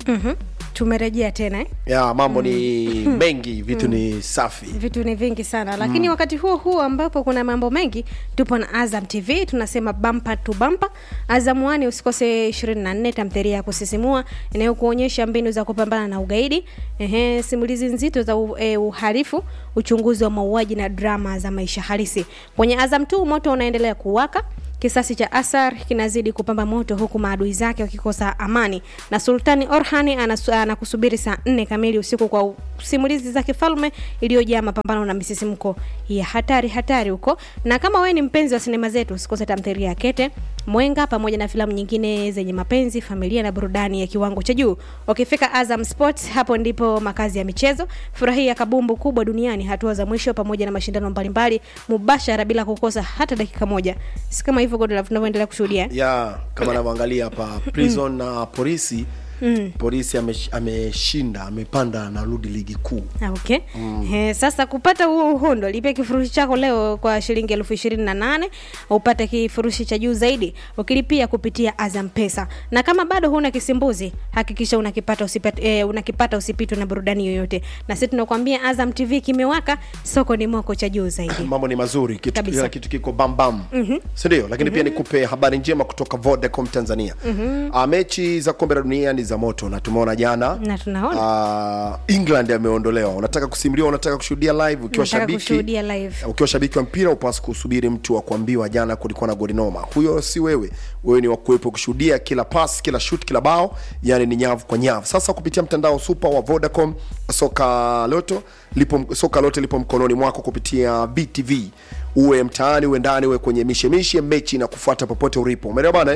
Mhm. tumerejea tena eh? ya mambo ni mengi vitu ni safi vitu ni vingi sana lakini wakati huo huo ambapo kuna mambo mengi tupo na azam tv tunasema bampa tu bampa azam wani usikose 24 tamtheria ya kusisimua inayokuonyesha mbinu za kupambana na ugaidi Ehe, simulizi nzito za u, e, uhalifu uchunguzi wa mauaji na drama za maisha halisi kwenye azam tu moto unaendelea kuwaka Kisasi cha Asar kinazidi kupamba moto huku maadui zake wakikosa amani, na Sultani Orhani anasu- anakusubiri saa nne kamili usiku kwa simulizi za kifalme iliyojaa mapambano na misisimko ya hatari hatari huko. Na kama wewe ni mpenzi wa sinema zetu, usikose tamthilia ya Kete Mwenga pamoja na filamu nyingine zenye mapenzi, familia na burudani ya kiwango cha juu. Ukifika Azam Sports, hapo ndipo makazi ya michezo. Furahia kabumbu kubwa duniani, hatua za mwisho pamoja na mashindano mbalimbali mubashara bila kukosa hata dakika moja. Si kama hivyo Godlove tunavyoendelea kushuhudia. ya kama anavyoangalia hapa prison na polisi polisi amesh- ameshinda amepanda narudi ligi kuu Ah, Okay. Eh, sasa kupata huo uhondo lipia kifurushi chako leo kwa shilingi elfu ishirini na nane upate kifurushi cha juu zaidi ukilipia kupitia Azam Pesa. Na kama bado huna kisimbuzi, hakikisha unakipata usipate, eh, unakipata usipitwe na burudani yoyote. Na sisi tunakuambia Azam TV kimewaka, soko ni moko cha juu zaidi. mambo ni mazuri kitu, Kabisa. kila kitu kiko bambam mm-hmm. sindio lakini pia nikupe habari njema kutoka vodacom tanzania mm-hmm. mechi za kombe la dunia ni za moto na tumeona jana Na tunaona uh, england ameondolewa unataka kusimuliwa unataka kushuhudia live ukiwa Nataka shabiki kushuhudia live. ukiwa shabiki wa mpira upasi kusubiri mtu wa kuambiwa jana kulikuwa na goli noma huyo si wewe wewe ni wakuwepo kushuhudia kila pas kila shut kila bao yani ni nyavu kwa nyavu sasa kupitia mtandao super wa vodacom soka loto lipo soka lote lipo mkononi mwako kupitia btv uwe mtaani uwe ndani uwe kwenye mishemishe mechi na kufuata popote ulipo umeelewa bana eh?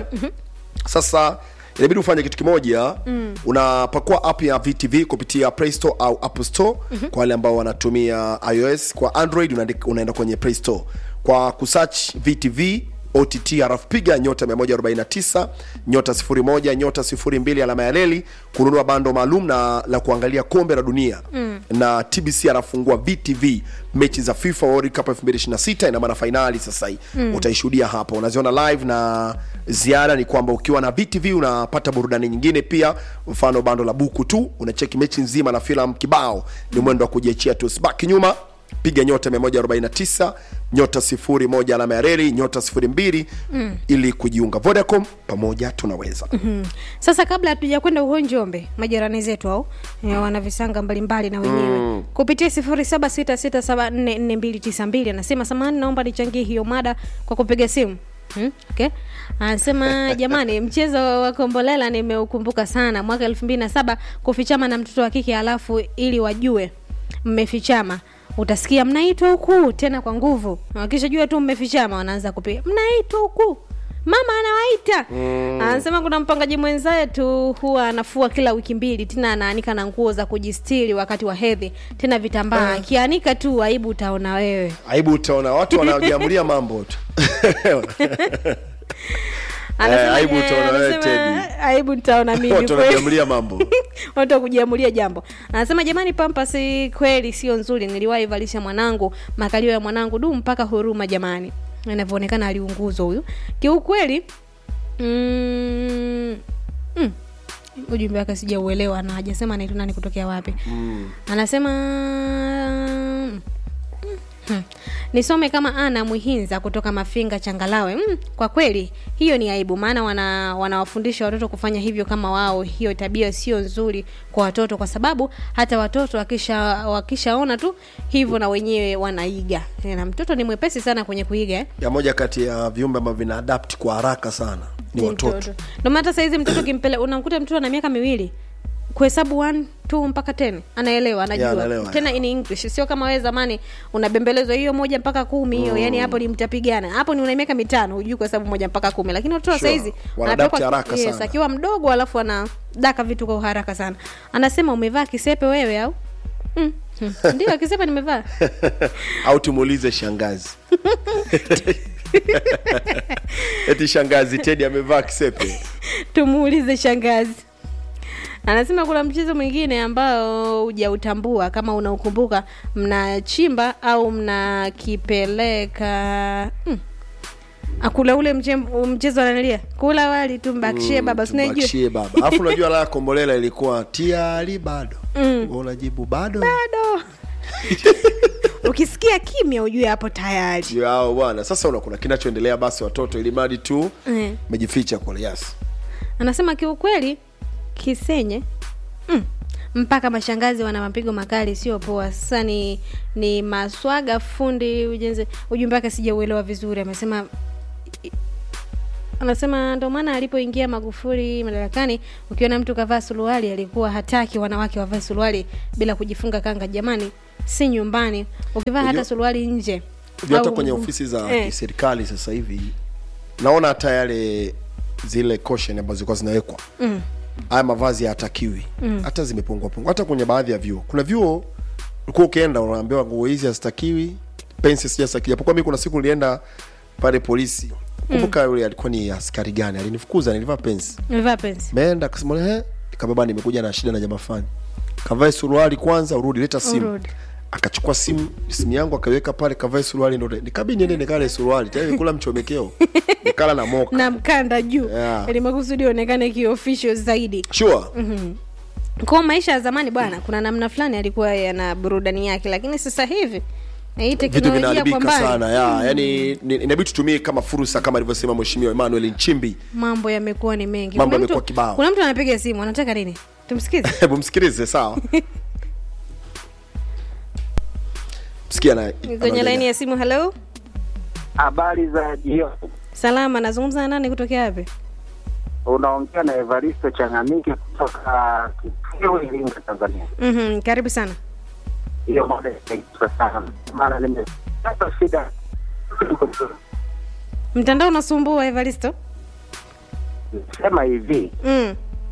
sasa inabidi ufanye kitu kimoja mm. unapakua app ya vtv kupitia play store au apple store mm-hmm. kwa wale ambao wanatumia ios kwa android unaandika- unaenda kwenye play store kwa kusearch vtv ott halafu piga nyota 149 nyota 01 nyota 02 alama ya leli kununua bando maalum na la kuangalia kombe la dunia mm. na tbc anafungua vtv mechi za fifa world cup 2026 ina maana fainali sasa hii mm. utaishuhudia hapa unaziona live na ziada ni kwamba ukiwa na vtv unapata burudani nyingine pia mfano bando la buku tu unacheki mechi nzima na filamu kibao ni mwendo wa kujiachia tu sibaki nyuma piga nyota 149 nyota 01 alama ya reli nyota 02 mm. ili kujiunga vodacom pamoja tunaweza Mm. Sasa kabla hatuja kwenda uho Njombe, majirani zetu au e, wana visanga mbalimbali na wenyewe mm. kupitia sifuri saba sita sita saba nne nne mbili tisa mbili anasema samahani, naomba nichangie hiyo mada kwa kupiga simu Hmm? Okay. Anasema jamani, mchezo wa kombolela nimeukumbuka sana mwaka elfu mbili na saba kufichama na mtoto wa kike, alafu ili wajue mmefichama utasikia mnaitwa huku tena kwa nguvu, wakishajua tu mmefichama wanaanza kupiga mnaitwa huku mama anawaita mm. anasema kuna mpangaji mwenzetu huwa anafua kila wiki mbili tena anaanika na nguo za kujistiri wakati wa hedhi tena vitambaa akianika tu aibu utaona wewe aibu utaona watu wanajiamulia mambo tu Anasema, aibu eh, utaona wewe, anasema, Teddy. aibu nitaona mimi watu kweli. wanajiamulia mambo watu wa kujiamulia jambo anasema jamani pampasi kweli sio nzuri niliwahi valisha mwanangu makalio ya mwanangu du mpaka huruma jamani inavyoonekana aliunguzwa huyu kiukweli mm, mm, ujumbe wake sijauelewa na hajasema anaitwa nani kutokea wapi mm. anasema mm, Hmm. nisome kama ana mwihinza kutoka mafinga changalawe mm, kwa kweli hiyo ni aibu maana wana wanawafundisha watoto kufanya hivyo kama wao hiyo tabia sio nzuri kwa watoto kwa sababu hata watoto wakisha wakishaona tu hivyo na wenyewe wanaiga na mtoto ni mwepesi sana kwenye kuiga eh? ya moja kati ya viumbe ambavyo vina adapt kwa haraka sana ni watoto ndio maana hata saizi mtoto kimpele unamkuta mtoto ana miaka miwili kuhesabu 1 2 mpaka 10 anaelewa anajua Yeah, anaelewa, tena in english sio kama wewe zamani unabembelezwa hiyo moja mpaka kumi hiyo yani hapo ni mtapigana hapo ni una miaka mitano hujui kuhesabu moja mpaka kumi lakini watoto wa Sure. saizi Wanaadapt wanapelekwa- haraka yes, sana. akiwa mdogo alafu anadaka vitu kwa haraka sana anasema umevaa kisepe wewe au mm. mm. ndio kisepe nimevaa au tumuulize shangazi eti shangazi tedi amevaa kisepe tumuulize shangazi anasema kuna mchezo mwingine ambao hujautambua kama unaukumbuka mnachimba au mnakipeleka hmm. akula ule mche, mchezo ananilia kula wali tumbakishie baba sinaijua Tumbakishie baba alafu unajua la kombolela ilikuwa tiari bado mm. unajibu bado bado ukisikia kimya ujue hapo tayari yao bwana sasa una kuna kinachoendelea basi watoto ili mradi tu eh. mejificha kule yes anasema kiukweli kisenye mm, mpaka mashangazi wana mapigo makali sio poa sasa ni ni maswaga fundi ujenzi ujumbe wake sijauelewa vizuri amesema anasema ndo maana alipoingia magufuli madarakani ukiona mtu kavaa suruali alikuwa hataki wanawake wavae suruali bila kujifunga kanga jamani si nyumbani ukivaa hata Unajua- suruali nje Unajua hata au- kwenye ofisi za eh, kiserikali sasa hivi naona hata yale zile caution ambazo zilikuwa zinawekwa mm, haya mavazi hayatakiwi hata zimepungua pungua hata kwenye baadhi ya vyuo kuna vyuo ulikuwa ukienda unaambiwa nguo hizi hazitakiwi pensi sijastakiwi japokuwa mi kuna siku nilienda pale polisi kumbuka yule alikuwa ni askari gani alinifukuza nilivaa pensi nimevaa pensi meenda akasema he nikabeba nimekuja na shida na jamaa fulani kavae suruali kwanza urudi leta simu Urudi. akachukua simu simu yangu akaiweka pale kavae suruali ndo nikabi niende nikale suruali tayari kula mchomekeo nikala na moka na mkanda juu Yeah. ili makusudi onekane kiofficial zaidi sure kwa maisha ya zamani bwana kuna namna fulani alikuwa yana burudani yake lakini sasa hivi na hii vitu teknolojia kwa vinaharibika mbali sana ya yani ni- inabidi tutumie kama fursa kama alivyosema mheshimiwa Emmanuel Nchimbi mambo yamekuwa ni mengi Mambo Kuna mtu- yamekuwa kibao. kuna mtu anapiga simu anataka nini tumsikize hebu msikilize sawa msikia na kwenye laini ya simu halo Habari za jioni, salama nazungumza na nani kutokea wapi unaongea na Evaristo Changamike kutoka Kitio, Iringa, Tanzania. mm karibu sana Hiyo moja inaitwa sana, maana nimepata shida mtandao unasumbua evaristo sema hivi mm.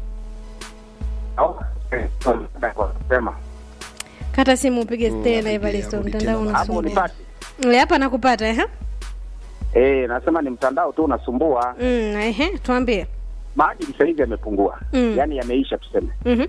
au kwa kusema kata simu upige tena apige, evaristo arudi mtandao tena. hapo unasumbua unipate Eh, hapa nakupata ehe eh, nasema ni mtandao tu unasumbua. mm, ehe tuambie Maadili sasa hivi yamepungua, Mm. yaani yameisha tuseme, Mhm.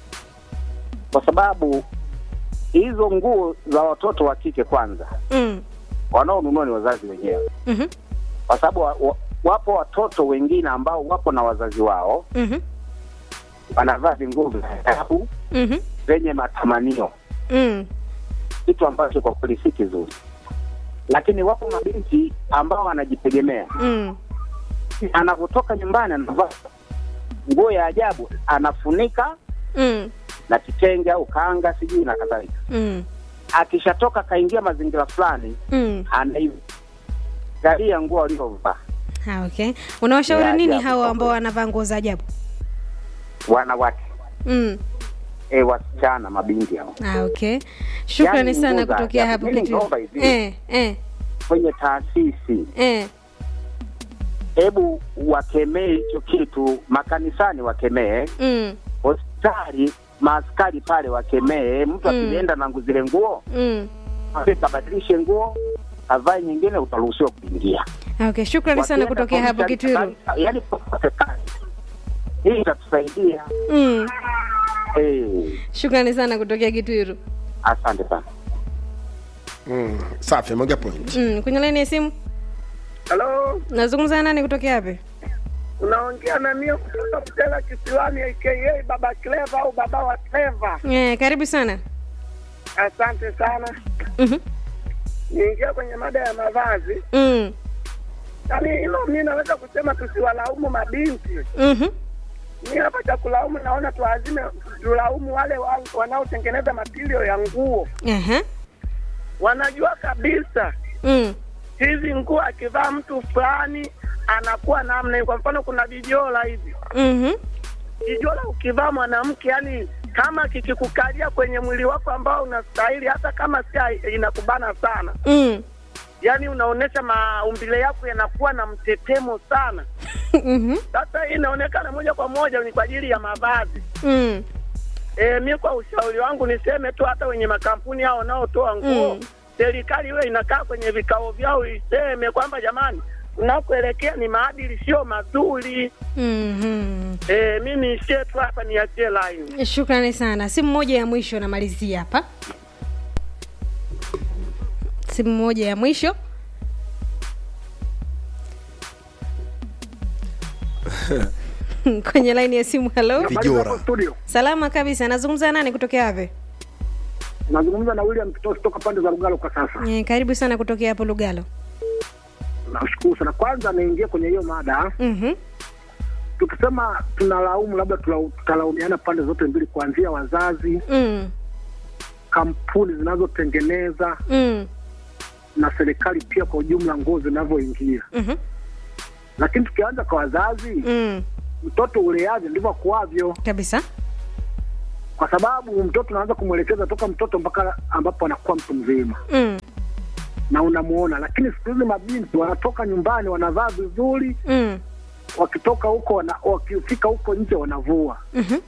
kwa sababu hizo nguo za watoto wa kike kwanza Mm. wanaonunua ni wazazi wenyewe, Mhm. kwa sababu wa, wa, wapo watoto wengine ambao wapo na wazazi wao Mhm. wanavaa vinguo vya ajabu Mhm. vyenye matamanio, Mm. kitu ambacho kwa kweli si kizuri. Lakini wapo mabinti ambao wanajitegemea, Mm. anavyotoka nyumbani anavaa nguo ya ajabu, anafunika Mm. na kitenge au kanga sijui na kadhalika. Mm. Akishatoka kaingia mazingira fulani, Mm. anaigalia nguo aliyovaa. Ah, okay unawashauri Ya nini ajabu hawa kwa ambao kweli. wanavaa nguo za ajabu Wanawake mm. e, wasichana, mabinti hao ah, okay shukrani Yaani sana nguo za kutokea ajabu. hapo Mimi kitu naomba hivi. eh, eh, kwenye taasisi eh. hebu wakemee hicho kitu, makanisani wakemee, Mm. hospitali maaskari pale wakemee. Mtu Mm. akienda na ngu- zile nguo Mm. kabadilishe nguo avae nyingine, utaruhusiwa kuingia. Ah, okay shukrani sana Wakienda kutokea hapo polisi, kitwiru yaani popote pale. hii itatusaidia. mm. Eh, shukrani sana kutokea kitwiru asante sana. mm. safi ameongea point mm. kwenye laini ya simu Halo, nazungumza na nani kutokea wapi unaongea na mio kutoka Mtela Kisiwani, aka Baba Cleva au Baba wa Cleva. eh, karibu sana Asante sana. Mhm. Niingia kwenye mada ya mavazi. mm. Yaani hilo mi naweza kusema tusiwalaumu mabinti. Mhm. Mi hapa cha kulaumu naona tuazime, tulaumu wale wa, wanaotengeneza matirio ya nguo. Aha. Wanajua kabisa Mm. hizi nguo akivaa mtu fulani anakuwa namna hii. Kwa mfano kuna vijola hivi Mhm. kijola ukivaa mwanamke, yani kama kikikukalia kwenye mwili wako ambao unastahili, hata kama si inakubana sana, Mm. yani unaonyesha maumbile yako yanakuwa na mtetemo sana. Mhm. Sasa hii inaonekana moja kwa moja ni kwa ajili ya mavazi. Mm. E, mi kwa ushauri wangu niseme tu, hata wenye makampuni hao wanaotoa nguo Mm. serikali iwe inakaa kwenye vikao vyao iseme kwamba jamani, unakoelekea ni maadili sio mazuri. Mhm. E, mi niishie tu hapa, niachie line. shukrani sana simu moja ya mwisho namalizia hapa simu moja ya mwisho kwenye laini ya simu halo Vijora. studio salama kabisa nazungumza nani kutokea wapi nazungumza na William Kitosi toka pande za Lugalo kwa sasa. Eh, karibu sana kutokea hapo lugalo Nashukuru sana. Kwanza niingie kwenye hiyo mada, Mhm. tukisema tunalaumu, labda tula- tutalaumiana pande zote mbili, kuanzia wazazi, Mm. kampuni zinazotengeneza Mm. na serikali pia kwa ujumla, nguo zinavyoingia. Mhm. Lakini tukianza kwa wazazi, Mm. mtoto uleavyo ndivyo akuavyo, kabisa kwa sababu mtoto unaanza kumwelekeza toka mtoto mpaka ambapo anakuwa mtu mzima mm. na unamuona. Lakini siku hizi mabinti wanatoka nyumbani wanavaa vizuri, Mm. wakitoka huko wana, wakifika huko nje wanavua. Mhm.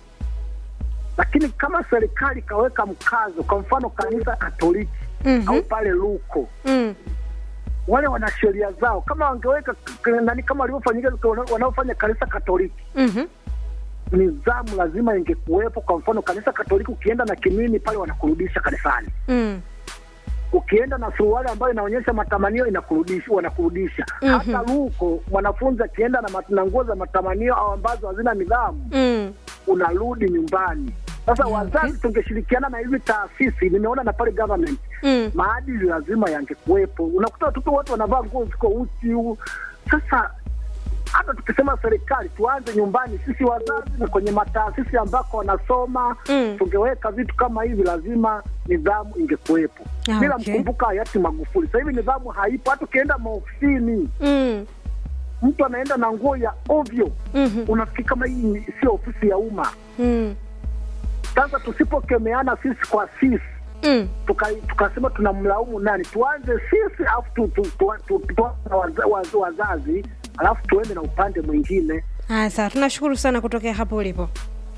Lakini kama serikali ikaweka mkazo, kwa mfano kanisa Katoliki Mhm. au pale Luko, Mm. wale wana sheria zao, kama wangeweka k- nani, kama walivyofanyika wana- wanaofanya kanisa Katoliki, Mhm. nidhamu lazima ingekuwepo. Kwa mfano kanisa Katoliki, ukienda na kimini pale wanakurudisha kanisani, Mm. ukienda na suruali ambayo inaonyesha matamanio inakurudisha, wanakurudisha. Mhm. Hata Luko mwanafunzi akienda na, mat- na nguo za matamanio au ambazo hazina nidhamu Mm. unarudi nyumbani. Sasa Okay. wazazi tungeshirikiana na hizi taasisi, nimeona na pale government, Mm. maadili lazima yangekuwepo. Unakuta watoto wote wanavaa nguo ziko uchi. u- Sasa hata tukisema serikali, tuanze nyumbani, sisi wazazi na kwenye mataasisi ambako wanasoma Mm. tungeweka vitu kama hivi, lazima nidhamu ingekuwepo. Ah, Bila okay. mkumbuka hayati Magufuli, sasa hivi nidhamu haipo. Hata ukienda maofisini, Mm. mtu anaenda na nguo ya ovyo, Mhm. unafikiri kama hii ni- sio ofisi ya umma. Mm. Sasa tusipokemeana sisi kwa sisi Mm. tuka- tukasema tunamlaumu nani, tuanze sisi alafu tu, tu, tu, tu, tu, na waza- waz- wazazi alafu tuende na upande mwingine. Haya, sawa, tunashukuru sana kutokea hapo ulipo.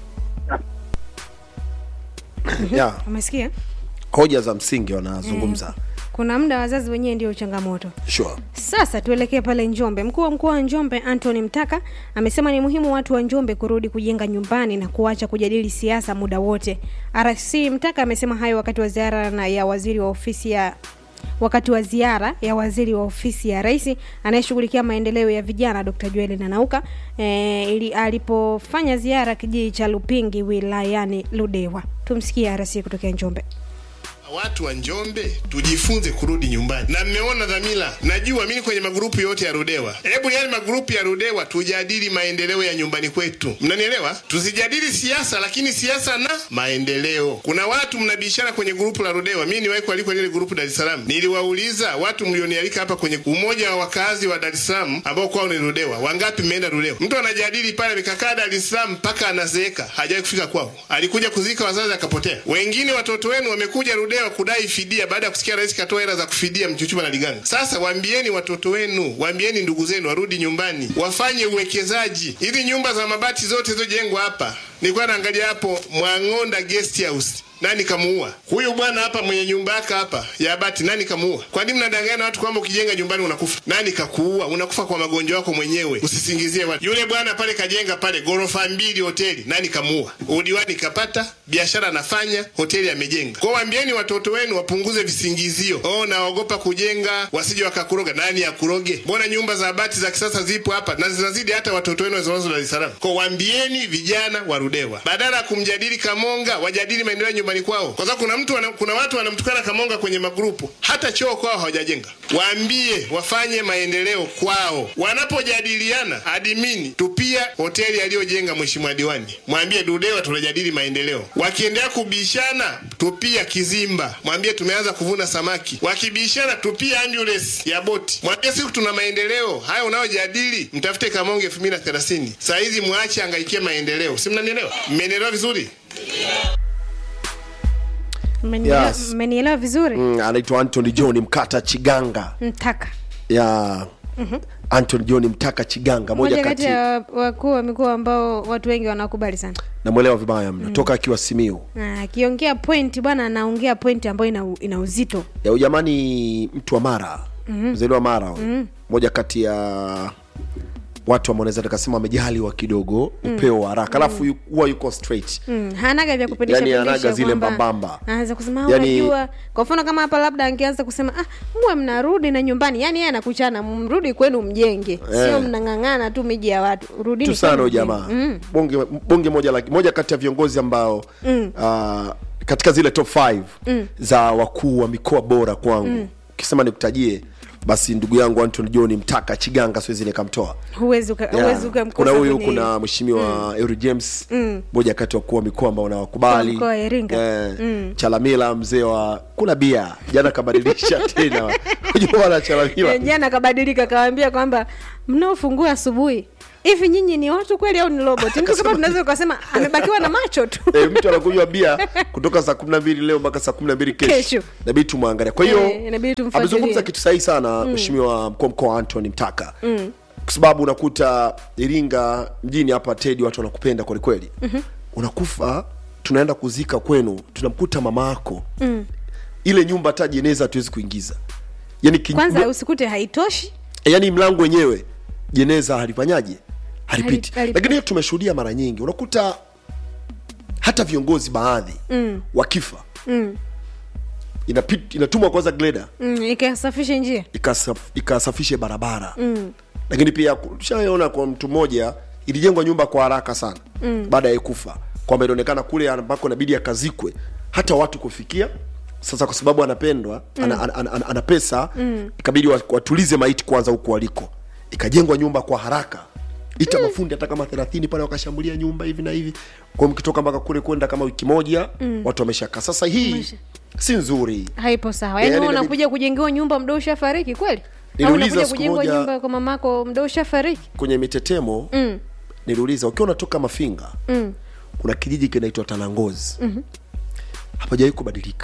yeah. Umesikia? hoja za msingi wanazungumza Kuna muda wazazi wenyewe ndio changamoto. sure. Sasa tuelekee pale Njombe. Mkuu wa mkoa wa Njombe Anthony Mtaka amesema ni muhimu watu wa Njombe kurudi kujenga nyumbani na kuacha kujadili siasa muda wote. RC Mtaka amesema hayo wakati wa ziara na ya waziri wa ofisi ya wakati wa ziara ya waziri wa ofisi ya rais anayeshughulikia maendeleo ya vijana Dr. Joel Nanauka e, ili alipofanya ziara kijiji cha Lupingi wilayani Ludewa. Tumsikie RC kutokea Njombe. Watu wa Njombe tujifunze kurudi nyumbani, na mmeona dhamira. Najua mimi kwenye magrupu yote ya Rudewa, hebu yale magrupu ya Rudewa tujadili maendeleo ya nyumbani kwetu, mnanielewa? Tusijadili siasa, lakini siasa na maendeleo. Kuna watu mnabishana kwenye grupu la Rudewa. Mimi niwahi kualikwa lile grupu Dar es Salaam, niliwauliza watu mlionialika hapa kwenye umoja wa wakazi wa Dar es Salaam ambao kwao ni Rudewa, wangapi mmeenda Rudewa? Mtu anajadili pale, nikakaa Dar es Salaam mpaka anazeeka, hajawahi kufika kwao. Alikuja kuzika wazazi akapotea. Wengine watoto wenu wamekuja Rudewa kudai fidia baada ya kusikia rais katoa hela za kufidia Mchuchuma na Liganga. Sasa waambieni watoto wenu, waambieni ndugu zenu warudi nyumbani, wafanye uwekezaji. Hizi nyumba za mabati zote zilizojengwa hapa, nilikuwa naangalia hapo Mwang'onda guest house nani kamuua huyu bwana hapa mwenye nyumba yake hapa ya bati? Nani kamuua? Kwa nini mnadanganya watu kwamba ukijenga nyumbani unakufa? Nani kakuua? Unakufa kwa magonjwa yako mwenyewe, usisingizie watu. Yule bwana pale kajenga pale ghorofa mbili hoteli, nani kamuua? Udiwani kapata, biashara anafanya, hoteli amejenga. Kwa waambieni watoto wenu wapunguze visingizio. Oh, naogopa kujenga, wasije wakakuroga. Nani akuroge? Mbona nyumba za bati za kisasa zipo hapa na zinazidi hata watoto wenu wazinazo Dar es Salaam. Kwa waambieni vijana warudewa, badala ya kumjadili Kamonga, wajadili maendeleo ya nyumbani kwao, kwa sababu kuna mtu wana, kuna watu wanamtukana Kamonga kwenye magrupu, hata choo kwao hawajajenga. Waambie wafanye maendeleo kwao. Wanapojadiliana adimini, tupia hoteli aliyojenga mheshimiwa diwani, mwambie Dudewa tunajadili maendeleo. Wakiendelea kubishana, tupia Kizimba, mwambie tumeanza kuvuna samaki. Wakibishana, tupia ambulance ya boti, mwambie siku tuna maendeleo haya unayojadili, mtafute Kamonge elfu mbili na thelathini. Saa hizi mwache angaikie maendeleo, si mnanielewa? Mmenielewa vizuri? Mmenielewa Yes. mmenielewa vizuri? mm, anaitwa Anthony John Mkata Chiganga Mtaka. ya Anthony John Mtaka Chiganga, moja Moja kati kati ya wakuu wa mikoa ambao watu wengi wanakubali sana. namwelewa vibaya mno toka akiwa Simiu Na akiongea point bwana, anaongea point ambayo ina, ina uzito. ya ujamani, mtu wa Mara mzaliwa wa Mara huyu. moja kati ya watu ambao naweza nikasema wamejaliwa kidogo upeo wa haraka alafu yu- huwa yuko straight Mm, hanaga vya kupindisha Yani pindisha hanaga zile kwamba mbambamba. anaweza kusema "Ah, Yani- unajua kwa mfano kama hapa labda angeanza kusema ah mwe mnarudi na nyumbani yani yeye anakuchana mrudi kwenu mjenge sio mnang'ang'ana tu miji ya watu rudini tu sana kwenu huyu mjenge." jamaa mm. bonge, bonge moja la, moja kati ya viongozi ambao mm. uh, katika zile top 5 mm. za wakuu wa mikoa bora kwangu ukisema nikutajie basi ndugu yangu Anton John Mtaka Chiganga siwezi nikamtoa huwezi uka- Yeah. huwezi ukamkosa kuna huyu kwenye- kuna mheshimiwa mm. James moja kati ya wakuu wa mikoa ambao nawakubali Kwa mkoa wa Iringa. Eh, Chalamila mzee wa kuna bia jana kabadilisha tena unajua wana Chalamila Eh, jana kabadilika kawaambia kwamba mnaofungua asubuhi hivi nyinyi ni watu kweli au ni robot mtu kama tunaweza ukasema amebakiwa na macho tu e, mtu anakunywa bia kutoka saa kumi na mbili leo mpaka saa kumi na mbili kesho Kesho. inabidi tumwangalia kwa hiyo Eh, inabidi tumfuatilie. amezungumza kitu sahihi sana mheshimiwa mkuu wa mkoa antony mtaka mm. kwa sababu unakuta iringa mjini hapa tedi watu wanakupenda kwelikweli mm-hmm. unakufa tunaenda kuzika kwenu tunamkuta mama yako mm. ile nyumba hata jeneza hatuwezi kuingiza yani, ki, kwanza usikute haitoshi yani mlango wenyewe jeneza halifanyaje halipiti Hali- halipi- lakini hiyo tumeshuhudia mara nyingi unakuta hata viongozi baadhi mm. wakifa mm. inapit, inatumwa kwanza gleda mm, ikasafishe njia ikasaf, ikasafishe barabara mm. lakini pia tushaona kwa mtu mmoja ilijengwa nyumba kwa haraka sana mm. baada ya kufa kwamba ilionekana kule ambako inabidi akazikwe hata watu kufikia sasa kwa sababu anapendwa mm. ana, ana, ana, ana pesa mm. ikabidi wa- watulize maiti kwanza huku waliko ikajengwa nyumba kwa haraka ita mm. mafundi hata kama thelathini pale wakashambulia nyumba hivi na hivi kwa mkitoka mpaka kule kwenda kama wiki moja mm. watu wameshakaa sasa hii Wamesha- si nzuri haipo sawa Eh, yaani yani wewe inabidi- unakuja kujengewa nyumba mdo ushafariki kweli au Niliuliza unakuja siku kujengwa moja- nyumba kwa mamako mdo ushafariki kwenye mitetemo mm. niliuliza ukiwa unatoka mafinga Mm. kuna kijiji kinaitwa tanangozi mm-hmm. hapajawai kubadilika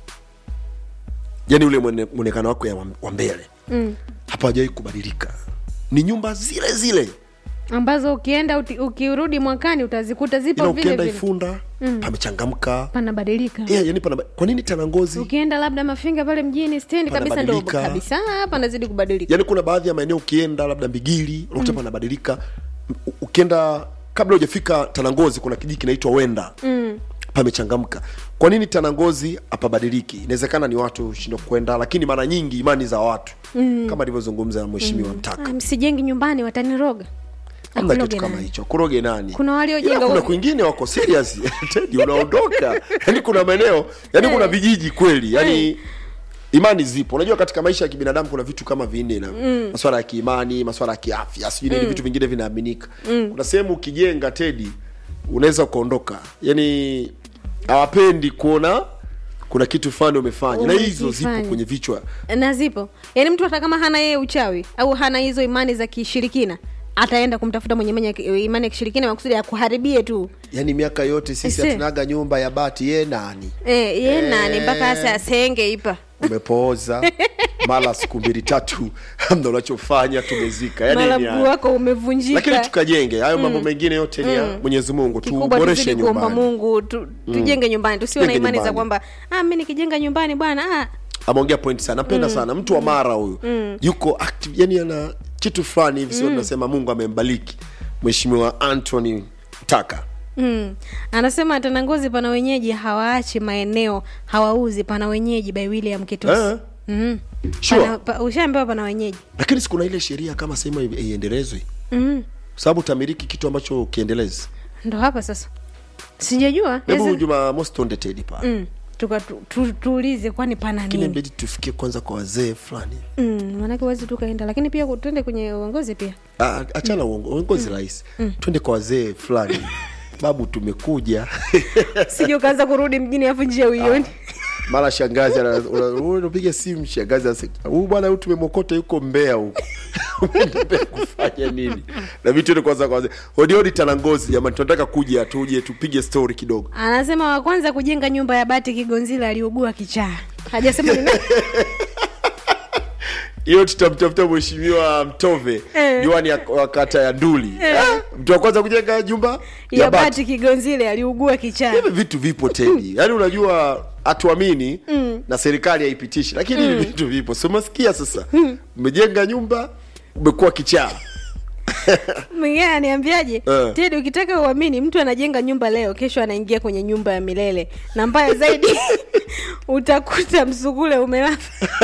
yaani ule mwone- mwonekano wako ya wa- wa mbele Mm. hapajawai kubadilika ni nyumba zile zile ambazo ukienda uti- ukirudi mwakani utazikuta zipo ila vile ukienda vile ifunda mm. pamechangamka panabadilika yeah, yani pana, kwa nini tanangozi ukienda labda mafinga pale mjini stendi kabisa ndo Panabadilika. kabisa panazidi kubadilika yani kuna baadhi ya maeneo ukienda labda mbigili unakuta mm. panabadilika U- ukienda kabla hujafika tanangozi kuna kijiji kinaitwa wenda mm. pamechangamka kwa nini tanangozi hapabadiliki inawezekana ni watu shindo kwenda lakini mara nyingi imani za watu mm. kama alivyozungumza mheshimiwa mm. mtaka Ah, msijengi nyumbani wataniroga hamna Akuroge kitu kama nani? hicho kuroge nani Kuna waliojenga Ila kuna huko- kwingine wako serious Teddy unaondoka yani kuna maeneo yani kuna vijiji kweli yani imani zipo unajua katika maisha ya kibinadamu kuna vitu kama vinne na mm. maswala ya kiimani maswala ya kiafya sijui nini vitu vingine vinaaminika mm. kuna sehemu ukijenga tedi unaweza ukaondoka yani hawapendi kuona kuna kitu fulani umefanya na hizo zipo Umekifanya. kwenye vichwa na zipo yaani mtu hata kama hana yeye uchawi au hana hizo imani za kishirikina ataenda kumtafuta mwenye mwenye imani ya kishirikina makusudi akuharibie tu yani miaka yote sisi Ese. hatunaga nyumba ya bati ye nani e, ye Eh. nani mpaka asa asenge ipa umepooza mara siku mbili tatu hamna unachofanya tumezika yani mara ni mguu haya. wako umevunjika lakini tukajenge hayo mambo mengine yote ni ya mwenyezi mungu kikubwa tuboreshe tuzidi kuomba nyumbani mungu tu, tujenge nyumbani tusiwe na Tujenge imani za nyumbani. kwamba ah, mi nikijenga nyumbani bwana ah, ameongea point sana napenda sana mtu wa mara huyu yuko active yani ana kitu fulani hivi sio tunasema mungu amembariki mheshimiwa anthony taka Mm. Anasema Tanangozi pana wenyeji hawaachi maeneo hawauzi, pana wenyeji by William Kitosi. Eh? Mm. Sure. Pana, pa, ushaambiwa pana wenyeji. lakini sikuna ile sheria kama sehemu i- iendelezwe Mm. kwa sababu utamiliki kitu ambacho ukiendelezi Ndo hapa sasa. Sijajua. hebu Ezi- jumamosi tuonde tedi pale Mm. Tuka tu, tu, tuulize kwani pana lakini nini? mbidi tufikie kwanza kwa wazee fulani Mm. Maanake huwezi tukaenda, lakini pia ku- tuende kwenye uongozi pia. Ah, achana uongo- uongozi rahisi twende kwa wazee fulani babu tumekuja Sije ukaanza kurudi mjini afu njia uioni. mara shangazi ana- una- una- unapiga simu shangazi anasema, huyu bwana huyu tumemokota yuko mbea huko Umeenda Mbeya kufanya nini na vitu tuende kwanza kwa wazee hodiodi tanangozi jamani tunataka kuja tuje tupige story kidogo Anasema wa kwanza kujenga nyumba ya bati Kigonzila aliugua kichaa. Hajasema ni nani. hiyo tutamtafuta mheshimiwa mtove Eh. diwani ya- wa kata ya nduli Ah, mtu wa kwanza kujenga nyumba ya bati Kigonzile aliugua kichaa. hivi vitu vipo tedi yaani unajua hatuamini na serikali haipitishi lakini hivi vitu vipo si umesikia sasa umejenga nyumba umekuwa kichaa mwingine ananiambiaje Eh. tedi ukitaka uamini mtu anajenga nyumba leo kesho anaingia kwenye nyumba ya milele na mbaya zaidi utakuta msugule umelala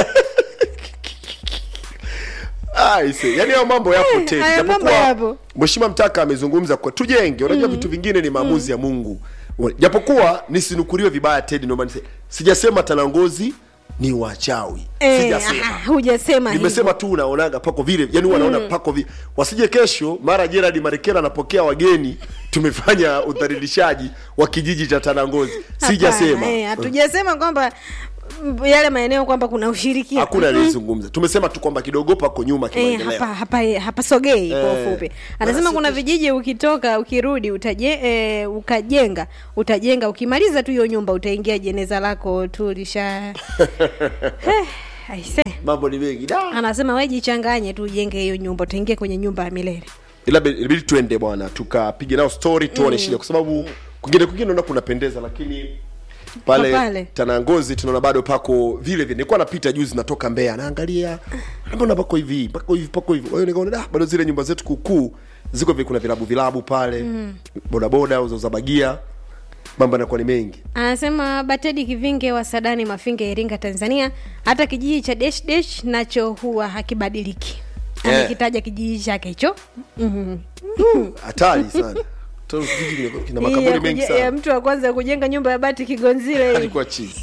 Aise, yani hayo mambo yapo tena. hayo mambo Japokuwa yapo. Mheshimiwa Mtaka amezungumza kwa tujenge, unajua vitu vingine ni maamuzi ya Mungu. Japokuwa nisinukuriwe vibaya Teddy, ndio maana sijasema Tanangozi ni wachawi. Eh, Sijasema. ah, hujasema nimesema tu unaonaga pako vile yani huwa naona pako vile wasije kesho mara Gerard Marekela anapokea wageni tumefanya udhalilishaji wa kijiji cha Tanangozi sijasema Hapana, eh, hatujasema kwamba mm, yale maeneo kwamba kuna ushirikiano hakuna aliyezungumza tumesema tu kwamba kidogo pako nyuma Eh, kimaendeleo hapa hapa hapasogei kwa Eh, ufupi anasema basi kuna tu- vijiji ukitoka ukirudi utaje, eh, ukajenga utajenga ukimaliza tu hiyo nyumba utaingia jeneza lako tu lisha Eh, aise mambo ni mengi da anasema we jichanganye tu ujenge hiyo nyumba utaingia kwenye nyumba ya milele ila be- ilibidi tuende bwana tukapige nao story tuone shida kwa sababu kwingine kwingine naona kunapendeza lakini pale, Kwa pale. Tanangozi tunaona bado pako vile vile. Nilikuwa napita juzi natoka Mbeya naangalia mbona pako hivi pako hivi pako hivi. Kwa hiyo nikaona da bado zile nyumba zetu kukuu ziko vile, kuna vilabu vilabu pale mm. bodaboda au za bagia, mambo yanakuwa ni mengi. anasema batedi kivinge wa sadani mafinga iringa tanzania hata kijiji cha desh desh nacho huwa hakibadiliki Eh. amekitaja kijiji chake hicho Mhm. Hatari sana. Tena kijiji kina- kina Hii ya makaburi mengi kuje- ya sana. mtu wa kwanza kujenga nyumba ya bati kigonzile hii. Alikuwa chizi.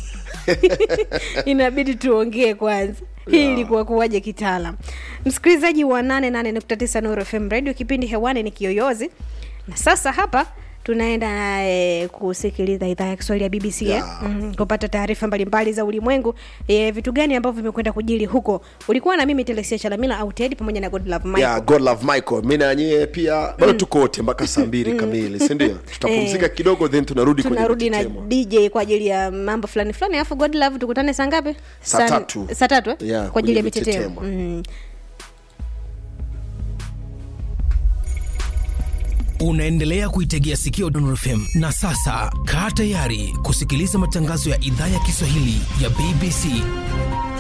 inabidi tuongee kwanza hii ilikuwa kuwaje kitaalam msikilizaji wa 88.9 Nuru FM radio kipindi hewani ni kiyoyozi na sasa hapa tunaenda e, kusikiliza idhaa ya kiswahili ya bbc eh? Yeah. mm, kupata taarifa mbalimbali za ulimwengu e, vitu gani ambavyo vimekwenda kujili huko ulikuwa na mimi telesia chalamila au ted pamoja na godlove michael Yeah, God love Michael. Mimi na nyie pia bado tuko wote mpaka saa mbili kamili, si ndio? Tutapumzika Eh. kidogo then tunarudi kwenye tunarudi na mitetemo. dj kwa ajili ya mambo fulani fulani alafu godlove tukutane saa ngapi Saa Saa- tatu. saa tatu eh? Yeah, kwa ajili ya kwenye mitetemo mitetemo. mm. unaendelea kuitegea sikio Dondon FM na sasa kaa tayari kusikiliza matangazo ya idhaa ya Kiswahili ya BBC